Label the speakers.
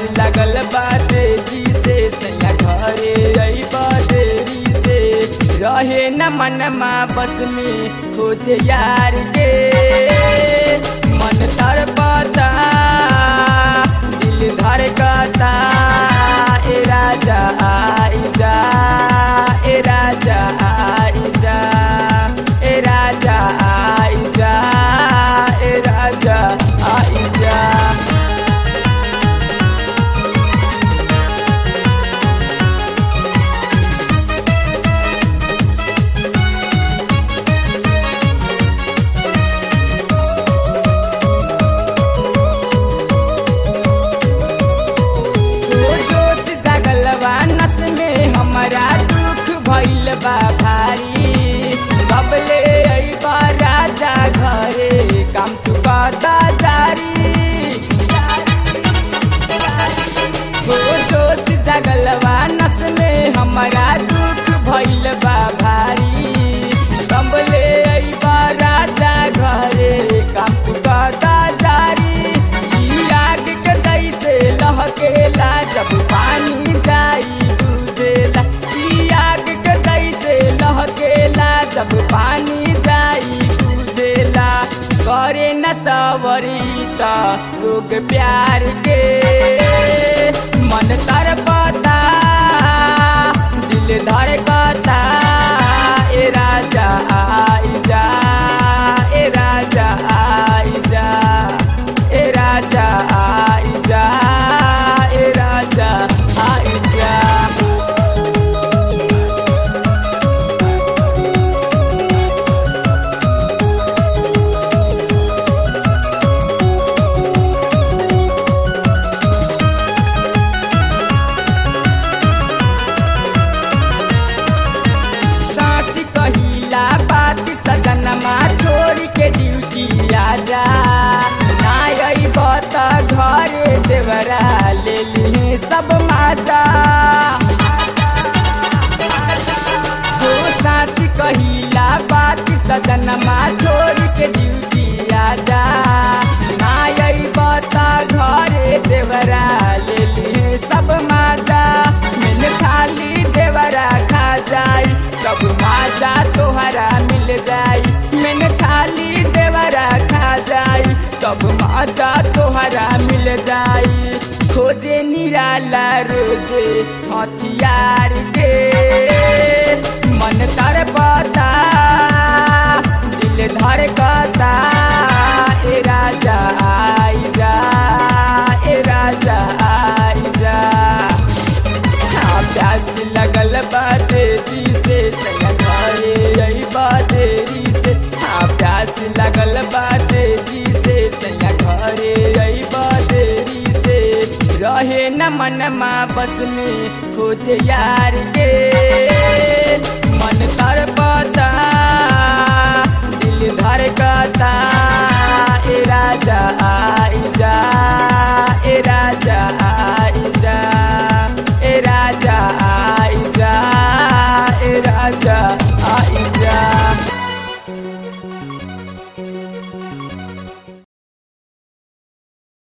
Speaker 1: लगल बाटे जी से सैया घरे आई बदेरी से रहे न मनमा बस में खोजे यार के मन तड़पता दिल धड़कता ए राजा आई जा ए राजा आई जा ए राजा आई जा ए राजा आई जा जोश जगलवा नस में हमारा दुख भइल बा भारी बबले अइबा राजा घरे काम तू बता जारी हो जोश जगलवा नस में हमारा दुख भइल बा भारी बबले अइबा राजा घरे काम तू बता जारी ई आग के जैसे लहकेला जब पानी जाई बुझेला ई आग के जैसे लहकेला जब पानी जाई बुझेला करे न सवरी त लोग प्यार के मन तरपता दिल धड़कता ए राजा आई जा ए राजा आई जा ए राजा आई जा ए राजा आई जा साथी कहिला बात सजनमा छोड़ के ड्यूटी आजा ना अइब त घरे देवरा ले ली सब माजा हो साथी कहिला बात सजनमा छोड़ के ड्यूटी आजा ना अइब त घरे देवरा ले ली सब माजा मैंने खाली देवरा खा जाई सब माजा तोहरा मिल जाई मैंने खाली देवरा खा जाई तब माजा तोहरा मिल जाई खोजे निराला रोजे हथियार के मन तरपता दिल धड़कता ए राजा आई जा ए राजा आई जा हाँ, प्यास लगल बाटे जी से सैया घरे आई बातेरी से हाँ प्यास लगल बाटे जी से सैया घरे आई बातेरी से रहे न मनमा बस में खोजे यार के